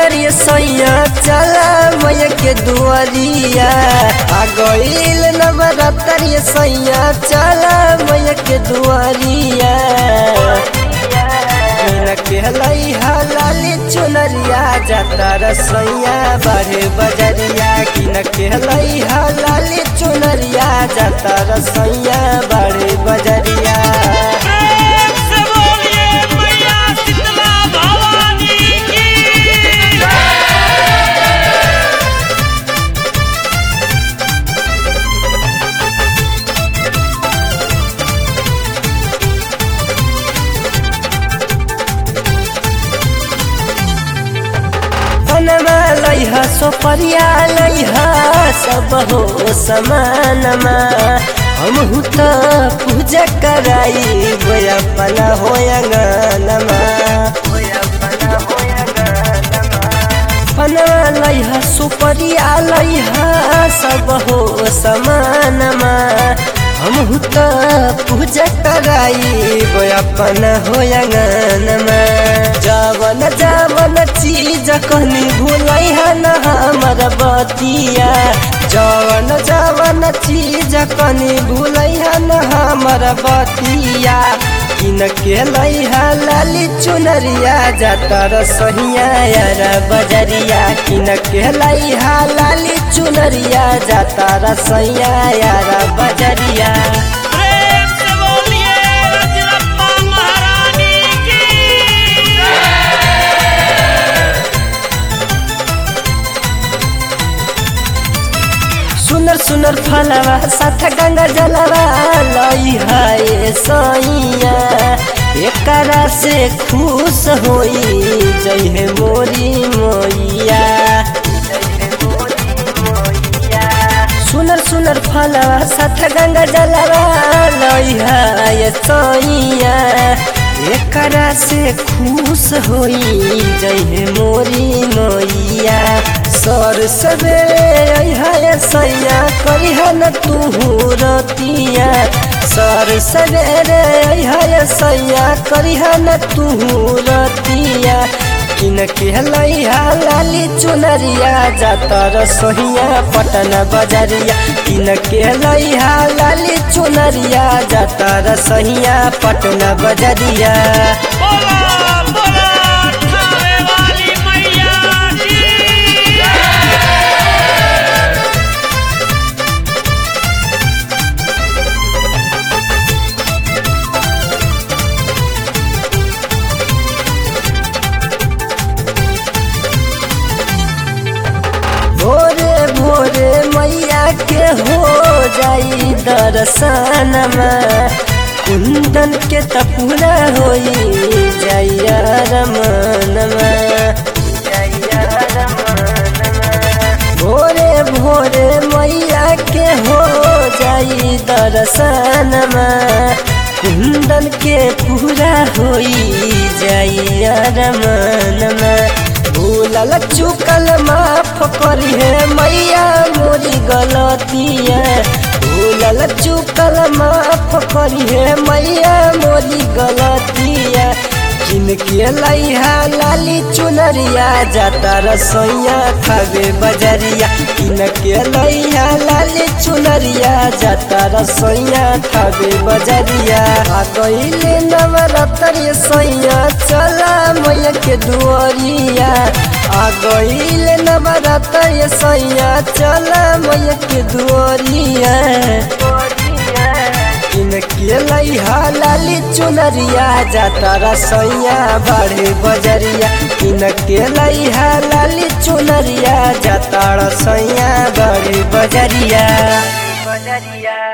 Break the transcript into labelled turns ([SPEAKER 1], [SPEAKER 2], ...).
[SPEAKER 1] नवरात्रि सैया चला मैया के दुआरिया आ गईल नवरात्रि सैया चला मैया के दुआरिया मीना के लैहा लाली चुनरिया जाता रसैया बारे बजरिया किन के लैहा लाली चुनरिया जाता रसैया बारे बजरिया
[SPEAKER 2] प्रेम से बोलिए मैया शीतला भवानी की
[SPEAKER 1] बनवा लैहा सोपरिया लैहा सब हो समानमा हमहु त पूजा कराई अपना हो अंगनमा बनवा लैहा सुपरिया लैहा सब हो समानमा हमहु त पूजा कराई अपना हो अंगनमा जवन जवन चीज कहनी भूलै न हमर बतिया जवन जवन चीज कहनी भूलै न हमर बतिया किन के लैहा लाली चुनरिया जाता रसहिया यार बजरिया किन के लैहा लाली चुनरिया जाता रसैया यार बजरिया
[SPEAKER 2] प्रेम से बोलिए रजरप्पा महारानी की
[SPEAKER 1] सुनर सुनर फलवा साथ गंगा जलवा लई है सैया एकरा से खुश होई जय हे मोरी मोइया सुनर सुनर फलवा साथ गंगा जलवा लई है सैया एकरा से खुश होई जय हे मोरी मोइया सर सवेरे है सैया करिहा न तू रतिया सर सवेरे है सैया करिहा न तू रतिया किन के लैहा लाली चुनरिया जाता रसोहिया पटन बजरिया किन के लैहा लाली चुनरिया जाता रसोहिया पटन बजरिया
[SPEAKER 2] बोला बोला ठावे वाली मैया की
[SPEAKER 1] भोरे भोरे मैया के हो जाई दर्शनमा कुंदन के तपुरा होई जैया रमनमा भोरे भोरे मैया के हो जाई दर्शनमा कुंदन के पूरा होई जैया रमनमा भूलल चुकल माफ करी है मैया मोरी गलतिया भूलल चुकल माफ करी है मैया मोरी गलतिया किनके लैहा लाली चुनरिया जाता रसोइया खावे बजरिया किनके लैहा लाली चुनरिया जाता रसोइया खावे बजरिया आ गईले नवरात्रि सैया चला मैया के दुआरिया आ गईले नवरात्रि सैया चला मैया के दुआरिया किनके लैहा लाली चुनरिया जाता रसैया बड़े बजरिया किनके लैहा लाली चुनरिया जाता रसैया बड़े बजरिया बजरिया